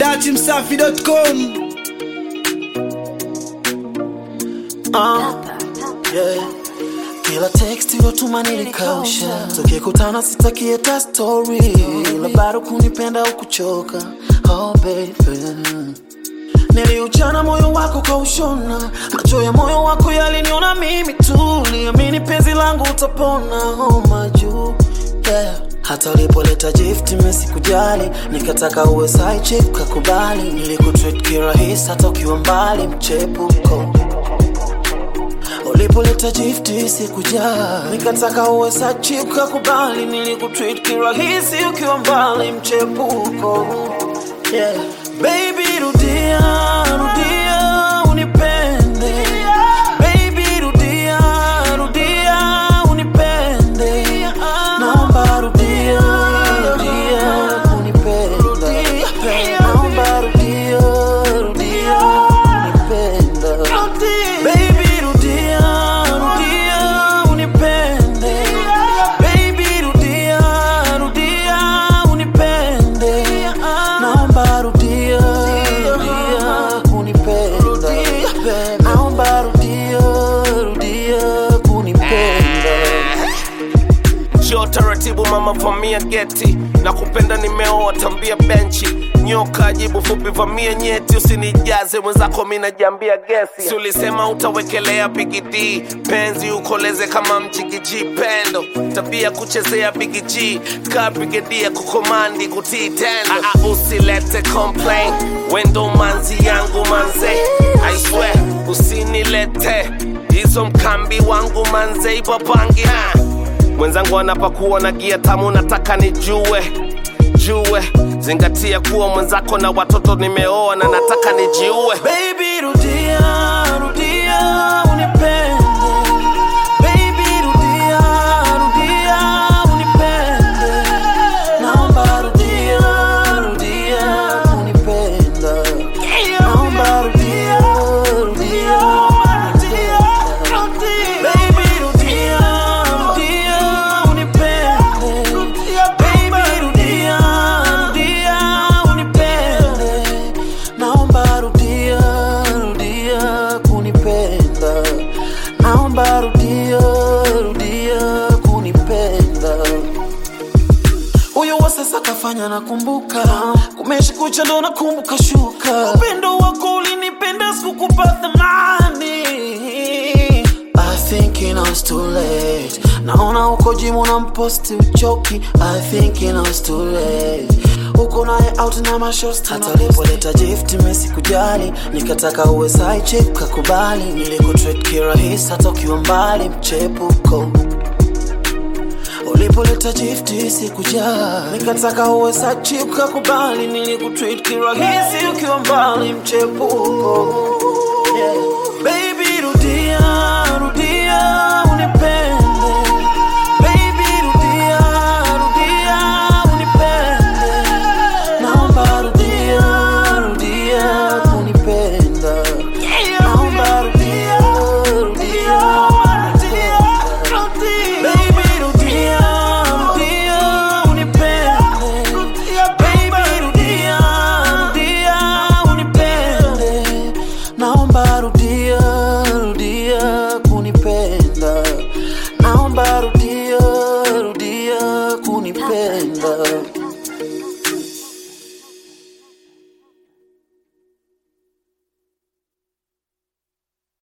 datimsafi.com Uh, yeah. Kila text yotuma nilikausha, tukikutana sitaki hata story, ila bado kunipenda au kuchoka. Oh baby, niliuchana moyo wako kaushona, macho ya moyo wako yaliniona mimi tu, liamini penzi langu utapona. Oh majuu yeah. Hata ulipoleta gift mimi sikujali, nikataka uwe side chick kakubali, nilikutreat kirahisi hata ukiwa mbali, mchepuko ulipoleta gifti sikujali, nikataka uwe sachi ukakubali, nilikutreat kirahisi ukiwa mbali, mchepuko yeah. Baby rudia, rudia unipende Baby rudia, rudia unipende Naomba rudia, rudia unipenda Naomba rudia, rudia unipenda Baby rudia, rudia unipende Baby rudia, rudia unipende Naomba rudia, rudia kunipenda Naomba rudia, rudia kunipenda Njoo taratibu mama, vamia geti na kupenda nimeoa, tambia benchi nyoka jibu fupi, vamia nyeti, usinijaze mwenzako, mi najiambia gesi. Si ulisema utawekelea bigidi penzi ukoleze kama mjigiji pendo, tabia kuchezea bigiji ka brigedia kukomandi kutii tendo. Ah, ah, usilete complain, wendo manzi yangu manze, I swear usinilete hizo mkambi wangu manze, ipapangi ha mwenzangu anapakuwa na gia tamu, nataka nijue jue, zingatia kuwa mwenzako na watoto nimeoa na nataka nijiue. Baby rudia, rudia unipende Baby rudia, rudia unipende Naomba rudia, rudia unipenda Naomba rudia, rudia unipenda Baby rudia, rudia unipende Baby rudia, rudia unipende Naomba rudia, rudia kunipenda Naomba rudia, rudia kunipenda huyo wa sasa kafanya nakumbuka, kumeshi kucha ndo nakumbuka shuka. Upendo wako ulinipenda, sikukupa thamani. I think it was too late. Naona uko jimu na mposti uchoki. I think it was too late. Uko naye out na mashosti. Hata ulipoleta gift mimi sikujali, nikataka uwe side chick kakubali. Nilikutreat kirahisi hata ukiwa mbali, mchepuko ulipoleta gifti sikujali, nikataka uwe sachi ukakubali, nilikutreat kirahisi ukiwa mbali, mchepuko yeah.